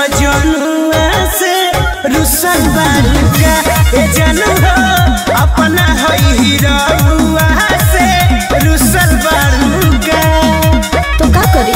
मजनुआ से रुसल बालुका ए जानू हो अपना हई हीरोआ से रुसल बालुका तो का करी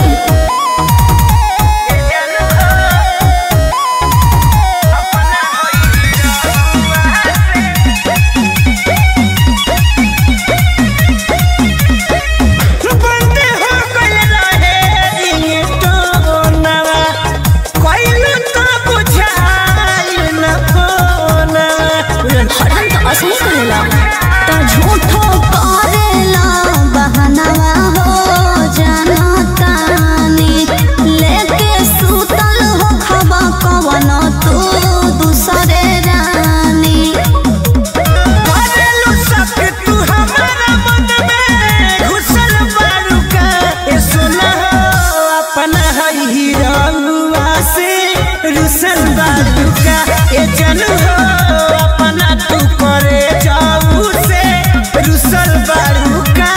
बंदे हो गइल रहे रिंगटोनवा कइलू तो बुझाइल न फोनवा हरदम तो असली करेला तो झूठो करेला बहनवा हो जानतानी लेके सुतल हो खबा कवन तू दूसरे रानी करेलू सब तू हमारा मन में घुसल बारुका ए सुना हो अपना हई हीरोआ से रुसल बारुका ए जानू हो अपना तू करे जाऊ से रुसल बारुका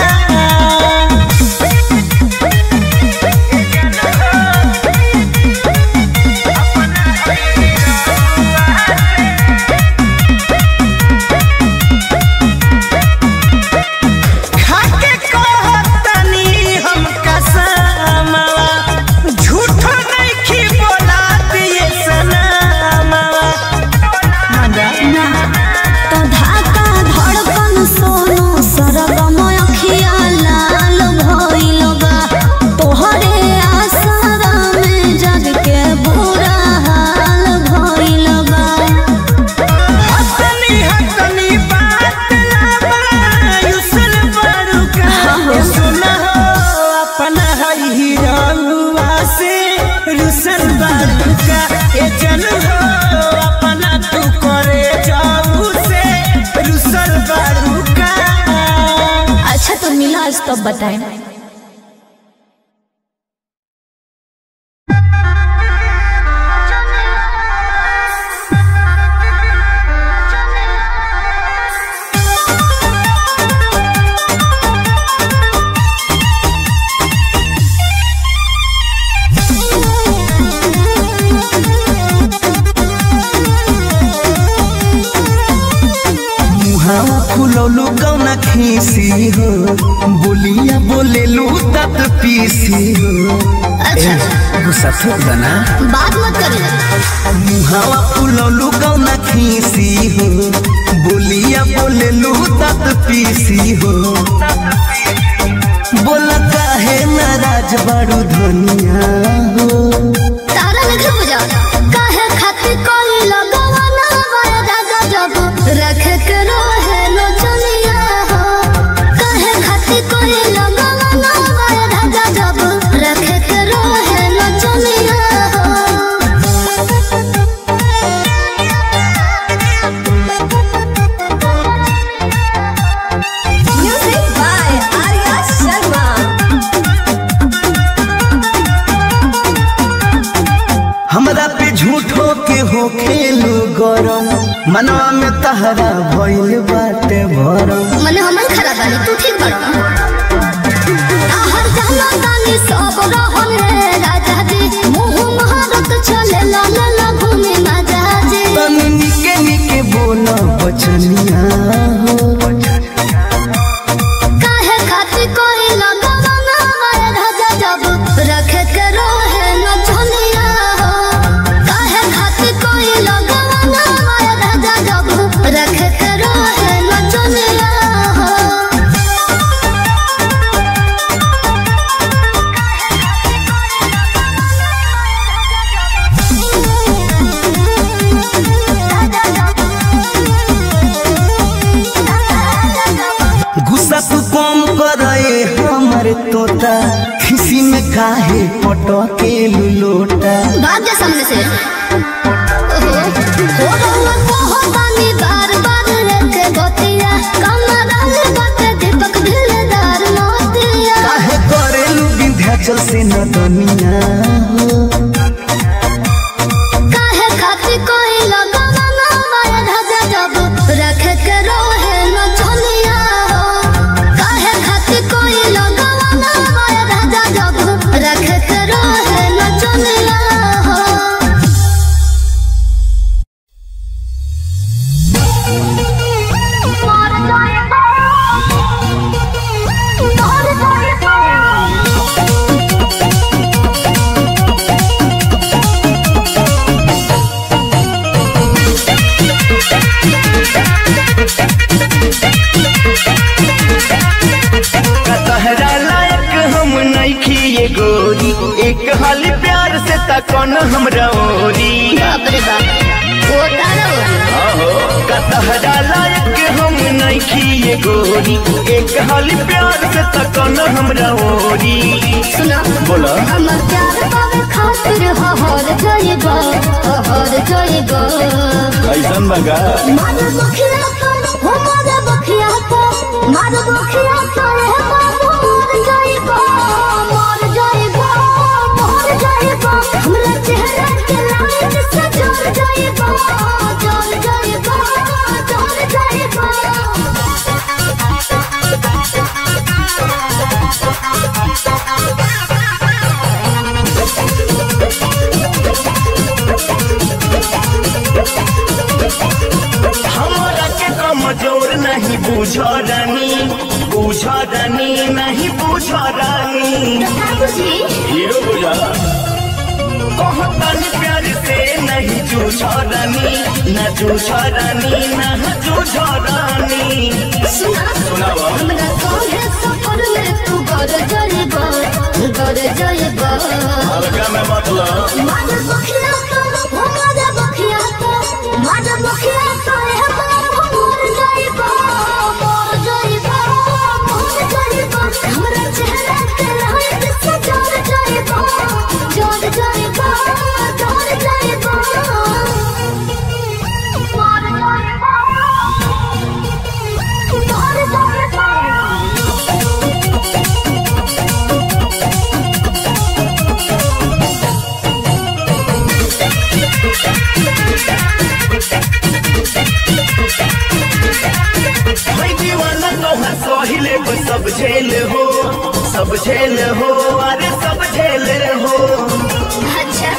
खाके कहतनी हम कसमवा झूठो नइखी बोला दिए सनमवा मंगा ना तो धाका धड़कन सोनो सरगम अखिया लाल भइल बा तोहरे आसरा में जग के बुरा हाल भइल बा हतनी हतनी बात लावा युसल बरुका ए सुना हो अपना हई हीरोआ से रुसल बरुका ए जन हो अपना तू करे जाऊ से रुसल बरुका अच्छा तो मिला आज तब बताएं मुहावा फुलौलू कौना खीसी हो बोलिया बोलेलू तत पीसी हो अच्छा गुस्सा थोक दना बात मत करिए मुहावा फुलौलू कौना खीसी हो बोलिया बोलेलू तत पीसी हो बोला काहे नाराज बड़ू धनिया हो तारा लिखे बुझा काहे खातिर कोई लगवाना हमारे राजा जब रख के रोहे लो चलिया हो काहे खातिर कोई लगवाना हमारे राजा जब रख के रोहे लो चलिया हो म्यूजिक बाय आर्या शर्मा हमरा पे झूठो के हो खेलू गरम मनवा में तहरा भइल बाटे भरम मने हमन खराब बानी तू ठीक बड़ आहर जाना तानी सब रहन रे राजा जी मुंह महारत चले ला ला ला घूमे राजा जी तनी निके निके बोला बचनिया हो काहे खातिर कोई लगवाना हमारे राजा जब रखे के रोहे न झोलिया हो काहे खातिर कोई लगवाना हमारे राजा जब रखे के रोहे न झोलिया हो गुस्सा तू कम करे हमर तोता खिसी में काहे पटके लोटा भाग जा सामने से ओहो, हो रहुआ कहो तानी बार बार रखे गोतिया कमरा में बाटे दीपक दिलदार मोतिया काहे करेलू विंध्याचल से न दुनिया हो काहे खातिर कोई लगवाना हमारे राजा जब रखे के रोहे न झोलिया हो काहे खातिर कोई लगवाना हमारे राजा जब रखे के रोहे न झोलिया हो से तकन हमरा ओरी बाप रे बाप वो तारा आहो कतहरा लायक हम नइखी ये गोरी एक हाली प्यार से तकन हमरा ओरी सुना बोला हमर प्यार पावे खातिर हहर जाएगा हहर जाएगा कैसन बगा मार बखिया पर हो मार बखिया पर मार बखिया पर है बाबू मर जाएगा मर जाएगा मर जाएगा हमरा चेहरा के लाइट से जल जाएगा जल जाएगा जल जाएगा हमरा के कमजोर नहीं बुझ रानी बुझ रानी नहीं बुझ रानी बाबूजी हीरो बुझा कहतन प्यार से नहीं जूझ रानी न जूझ रानी न जूझ रानी सुना सुनावा हमरा तोहे सफर में तू घर जाएगा घर जाएगा हल्का में मतलब मार बखिया तो हो मार बखिया तो मार बखिया तो है बाबू मर जाएगा मर जाएगा मर जाएगा हमरा चेहरा के लाइट से जल जाएगा जल जाएगा जल जाएगा मर जाएगा मर जाएगा भाई दीवाना तोहर सहिले को सब झेल हो सब झेल हो अरे सब झेल हो अच्छा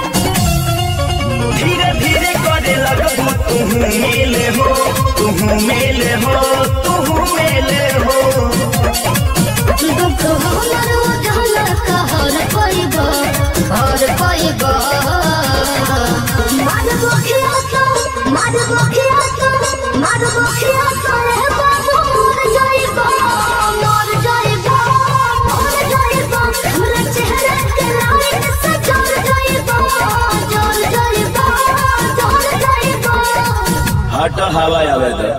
धीरे धीरे करे लगबू तुम मेल हो तुम मेल हो तुम मेल हो दुख हमर उजाला कहर पाइबा हर पाइबा मार बखिया तो मार बखिया तो मार बखिया तो रे बाबू मर जाइबा मर जाइबा मर जाइबा हमरा चेहरा के लाइट से जल जाइबा जल जाइबा जल जाइबा हट हवा आवे दे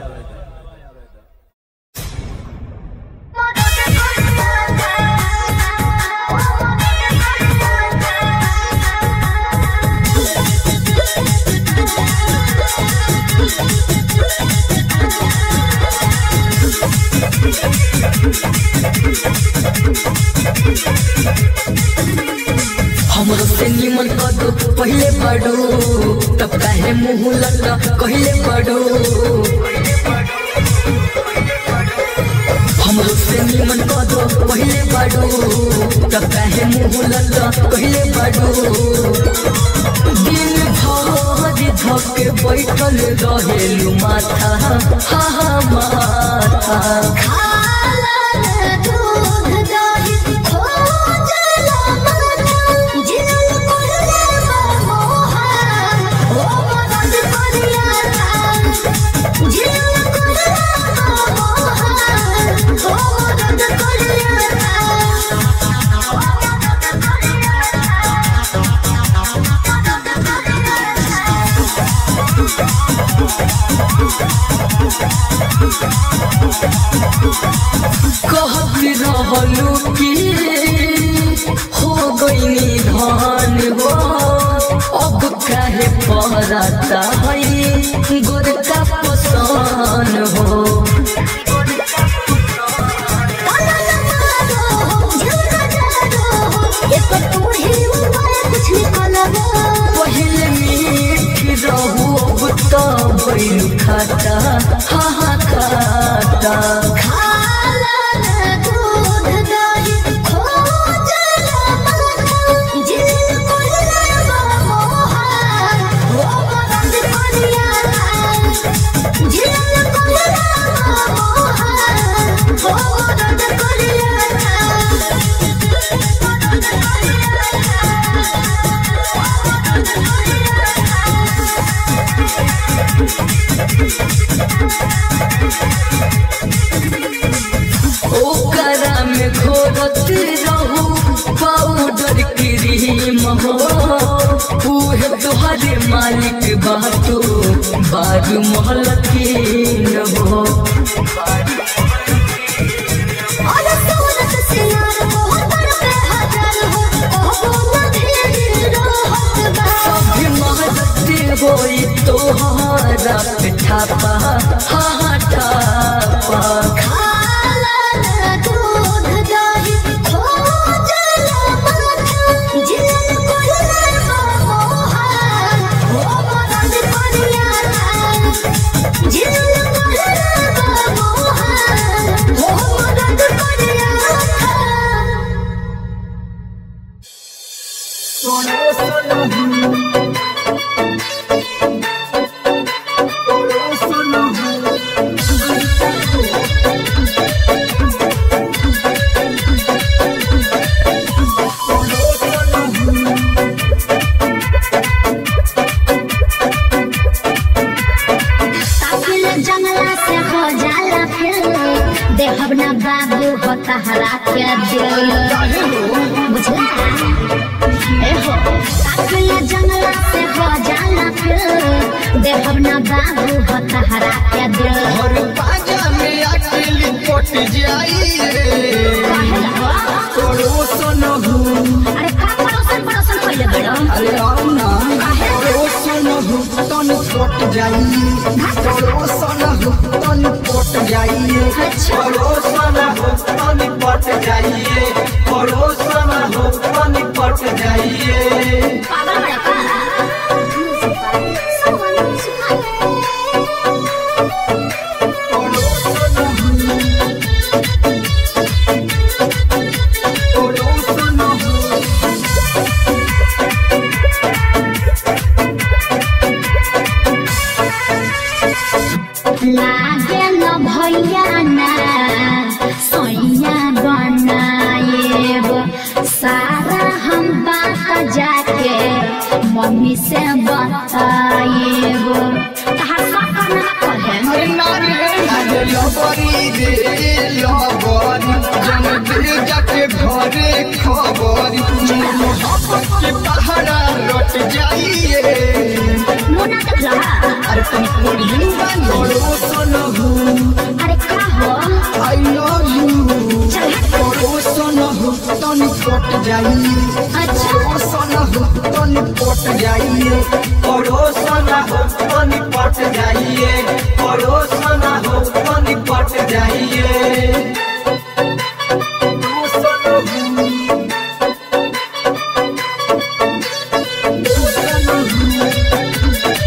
हमरो से निमन कदो पहले पढ़ो तब काहे मुंह लगा कहले पढ़ो हमरो से निमन कदो पहले पढ़ो तब काहे मुंह लगा कहले पढ़ो दिन भर धके बैठल रहेलु माथा हा हा माथा खाला दूध दही खोजला माथा जिनल कोहले मोहा ओ मदद करिया जिनल कोहले मोहा ओ मदद करिया कहत रहलू कि हो गईनी धान हो अब काहे पहराता है गोरका पसान हो कुछ निकलबा पहले मीठ रहू अब तो भइल खाता हा हा खाता खाला दूध दही खोजला माथा जिनल कोहले मोहा ओ मदद करिया जिनल कोहले मोहा ओ मदद करिया Thank हो उहे तोहरे मालिक बातो बारू महल के न हो और सूरत सिंगार मोहतर पे हजार हो ओ बोला धीरे रहत बा सभी महलते होई तोहरा पे ठापा हाँ ठापा खाला न दूध दही खोजला माथा जिलन कोलना मोहार ओ मदद करिया जिलन कोलना मोहार ओ मदद करिया ताकिल जंगला से हो जाला फिर देहब ना बाबू हो तहरा के दिल बुझला ए हो ताकिल जंगला से हो जाला फिर देहब ना बाबू हो तहरा के दिल और बाजा में अकेली पट जाइए काहेला हो? पड़ोसन हूँ अरे का पड़ोसन पड़ोसन कइले बड़ो अरे आओ ना पड़ोसन हूँ तन पट जाइए पड़ोसन हूँ तन पट जाइए अच्छा। पड़ोसन हूँ तन पट जाइए पड़ोसन हूँ तन पट जाइए पागल बड़ा का पड़ोसन हूँ पड़ोसन हूँ लागे न भैया ना सैया बनाएब सारा हम बात जाके मम्मी से बताएब तहार सब करना कहे अरे नारे नारे लबरी रे लबरी जन दे जाके घरे खबरी मोहब्बत के पहाड़ा लौट जाइए मुन्ना देख लहा अरे तुम कोरियन पड़ोसन हूँ अरे का हो आई लव यू पड़ोसन हूँ तन पट जाइए अच्छा पड़ोसन हूँ तन पट जाइए पड़ोसन हूँ तन पट जाइए पड़ोसन हूँ तन पट जाइए पड़ोसन हूँ पड़ोसन हूँ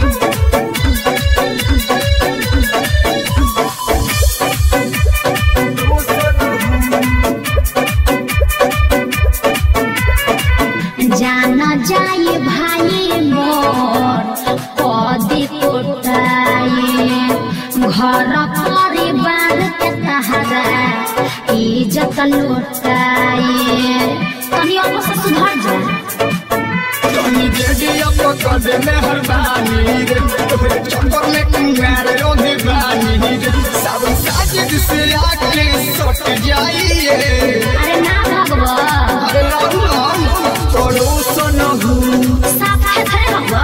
जान जाए भाई मोर कदी कोटाए घर परिवार के तहरा इज्जत लुटाए तनी अब से सुधर जा तनी जेडिया पकड़ मेहरबानी रे तोहरे चक्कर में कुंवार रोधे बानी रे सब साजिद से आके सट जाइए अरे ना भगवा अरे राम राम पड़ोसन हूँ साफ है खड़े भगवा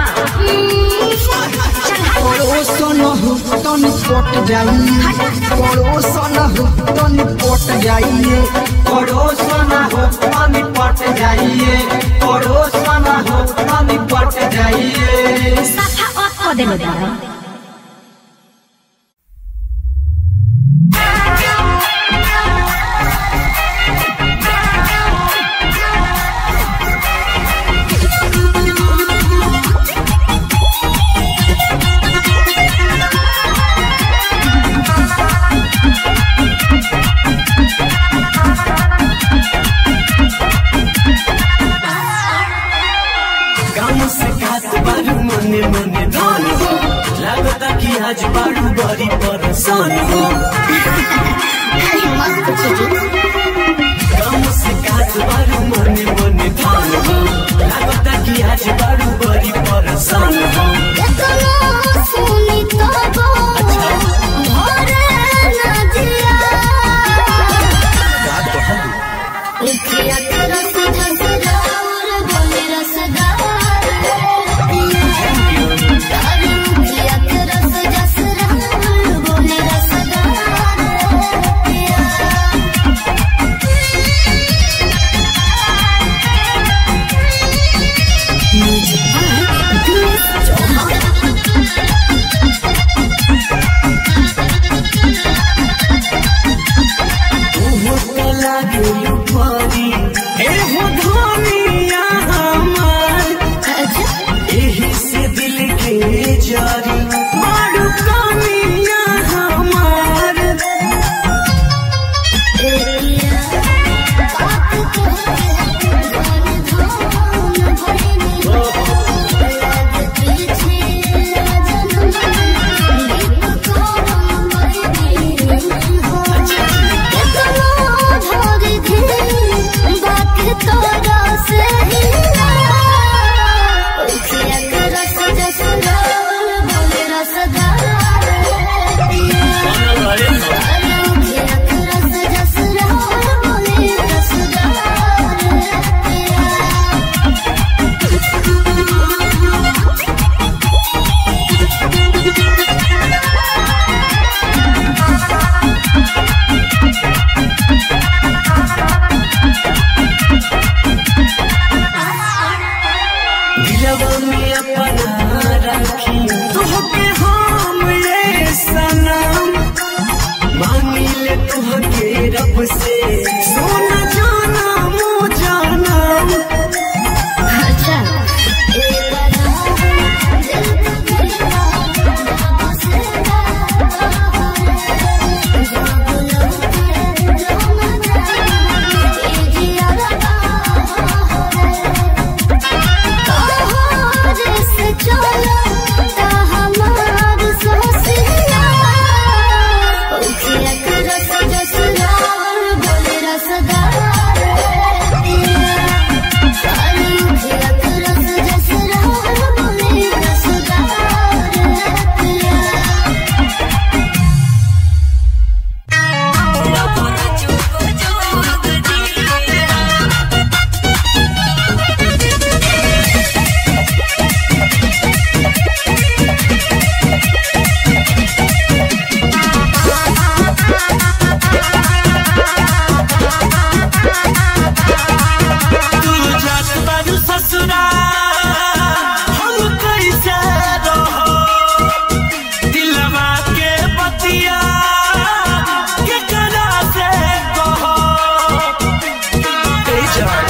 चल हट पड़ोसन हूँ तन पट जाइए पड़ोसन हूँ तन पट जाइए पड़ोसन हूँ तन पट जाइए पड़ोसन हूँ तन पट जाइए साफा ऑफ कर देलो दादा गाँव से खात बारू मने मने धन हो लागता कि आज बारू बड़ी परेशान हो गाँव से खात बारू मने मने धन हो लागता कि आज बारू बड़ी परेशान हो एतना सुनी तो भरे ना दिया का कहलू इतिया तेरा सीधा सीधा और बोले दिलवा में अपना रखी तुहके हम ये सनम मांगी ले तुहके रब से सोना जाना मो जानम अच्छा तू जात बारू ससुरा हम कैसे रहो दिलवा के बतिया के करा से कहो ए जान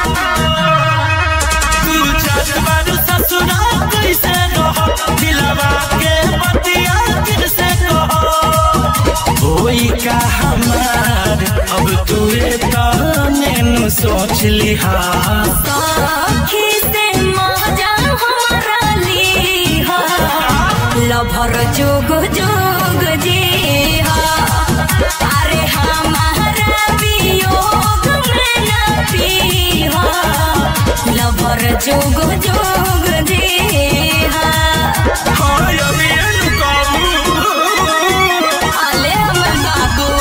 तू जात बारू ससुरा कैसे रहो दिलवा के बतिया कैसे कहो होई का हमार अब तू ताने नु सोच लिहा सखी से मजा हमारा लीहा लभर जोग जोग जी हा अरे हमारा वियोग में न पीहा लभर जोग जोग जी हा हाय अभी काबू आले हमर बाबू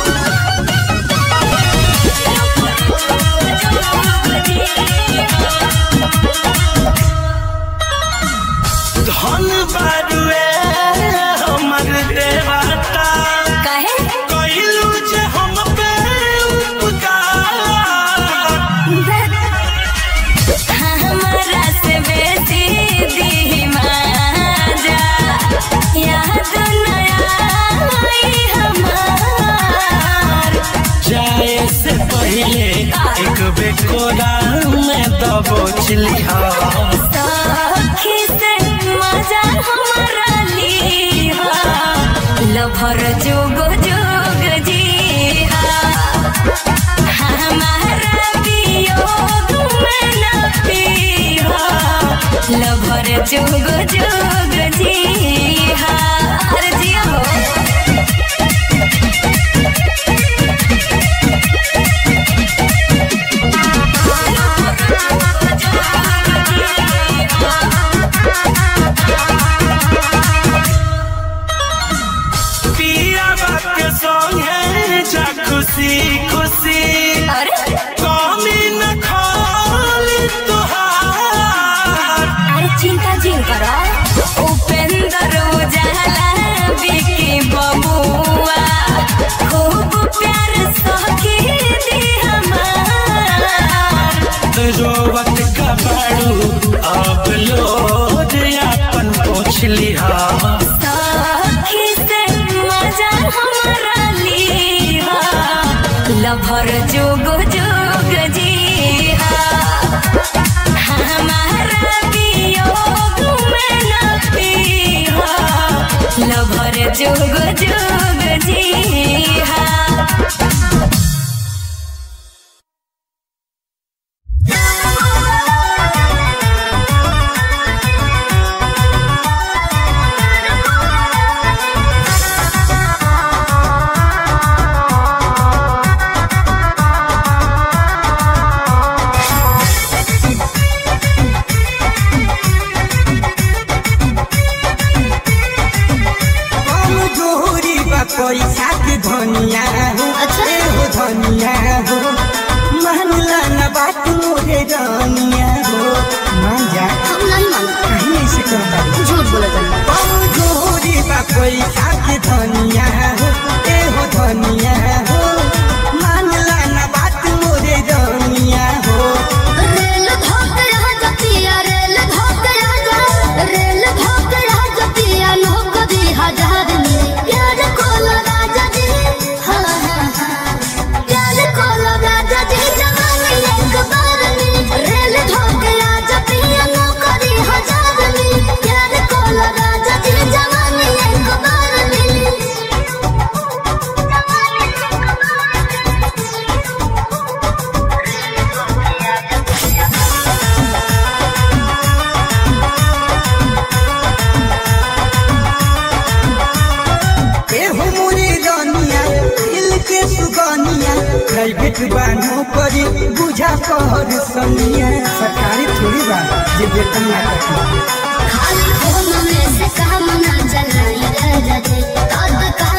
धन बारुए हमर देवता कहे कइलू जे हम पे उपकार हमरा से बेसी दीवाजा याद नया आई हमार जाए से पहले एक बेकोरा में दबोच लिहा सखी से मजा हमारा लीहा लभर जोग जोग जीहा हमारा वियोग में न पीहा लभर जोग जोग जीहा अरे जिया हो पिया के संगे जा खुशी खुशी अरे कमी न खाली तुहार अरे चिंता जिन करो उपेंद्र उजाला बिकी बबुआ खूब प्यार सखी दी हमार रोवत का बाड़ू अब लोड अपन पोछ लिहा सखी से मजा हमारा लीहा लभर जोग जोग जीहा हमारा वियोग में न पीहा लभर जोग जोग जीहा हाँ जे वेतन ना कटी खाली फोन में से काम ना चलाई रे जजे तद का